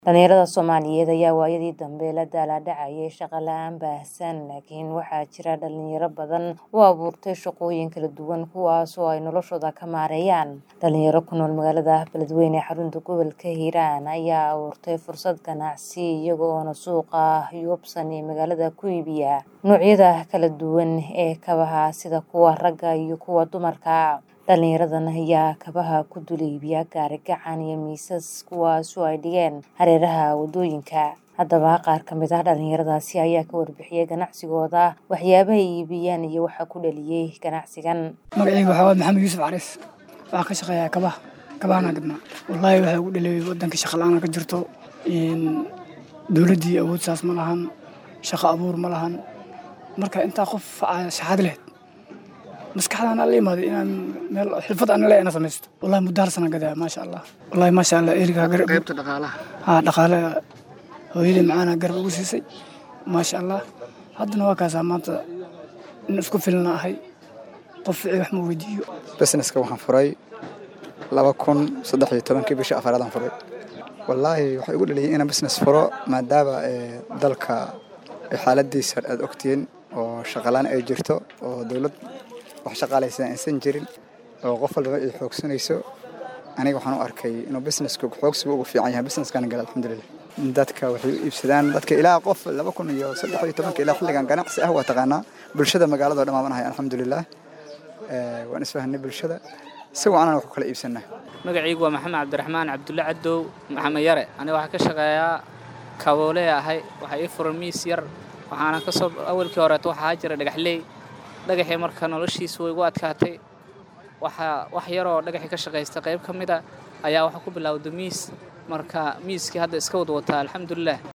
Dhalinyarada Soomaaliyeed ayaa waayadii dambe la daalaa-dhacayay shaqo la'aan baahsan, laakiin waxaa jira dhalinyaro badan oo abuurtay shaqooyin kala duwan kuwaas oo ay noloshooda ka maareeyaan. Dhalinyaro ku nool magaalada Beledweyne ee xarunta gobolka Hiiraan ayaa abuurtay fursad ganacsi iyaga oo suuqa Yobsan ee magaalada ku iibiya noocyada kala duwan ee kabaha sida kuwa ragga iyo kuwa dumarka. Dhalinyaradan ayaa kabaha ku dul iibiya gaari-gacan iyo miisas kuwaas oo ay dhigeen hareeraha waddooyinka. Haddaba qaar ka mid ah dhalinyaradaasi ayaa ka warbixiyay ganacsigooda, waxyaabaha ay iibiyaan iyo waxa ku dhaliyay ganacsigan. Magacayga waxaa waaye Maxamed Yuusuf Cariis. Waxaan ka shaqeeyaa kabaha. Kabahana gadnaa. Wallaahi waxaa ugu dhaliyay waddanka shaqo la'aan ka jirto. Dowladdii awood saas ma lahan. Shaqo abuur ma lahan. Marka intaa qof shahaad leh maskaxdaan la imaaday inaan meel xirfad aan leeyahay inaan samaysto. Wallaahi muddo hal sana gadaa maasha Allah. Wallaahi maasha Allah eriga garab qaybta dhaqaalaha. haa dhaqaale hooyadii macaana garab ugu siisay maasha Allah. Haddana waa kaasaa maanta in isku filna ahay. Qof ficil wax ma weydiiyo. businesska waxaan furay laba kun saddex iyo tobankii bishii afaraad aan furay wallaahi waxay igu dhaliyay inaan business furo maadaama ee, dalka ay xaaladiisa aad ogtihiin oo shaqalaan ay jirto oo dowlad wax shaqaalaysa aysan jirin oo qof walba ay xoogsanayso aniga waxaan u arkay inuu businesska xoogsiga ugu fiican yahay businesskana gala alxamdulilah dadka waxay u iibsadaan dadka ilaa qof laba kun iyo saddex iyo tobanka ilaa xilligan ganacsi ah waa taqaanaa bulshada magaalada oo dhammaamanahay alxamdulilah Ee, waan isfahanay bulshada si wacanan wax ku kala iibsanaa magacaygu waa maxamed cabdiraxmaan cabdulle cadow maxamed yare aniga waxaa ka shaqeeyaa kaboole ahay waxaa ii furan miis yar waxaana ka soo awalkii horeeto waxaa jira dhagaxley dhagaxii marka noloshiisu way igu adkaatay waxaa wax yaroo dhagaxii ka shaqaysta qayb ka mid a ayaa waxaa ku bilowda miis marka miiskii hadda iska wad wataa alxamdulilah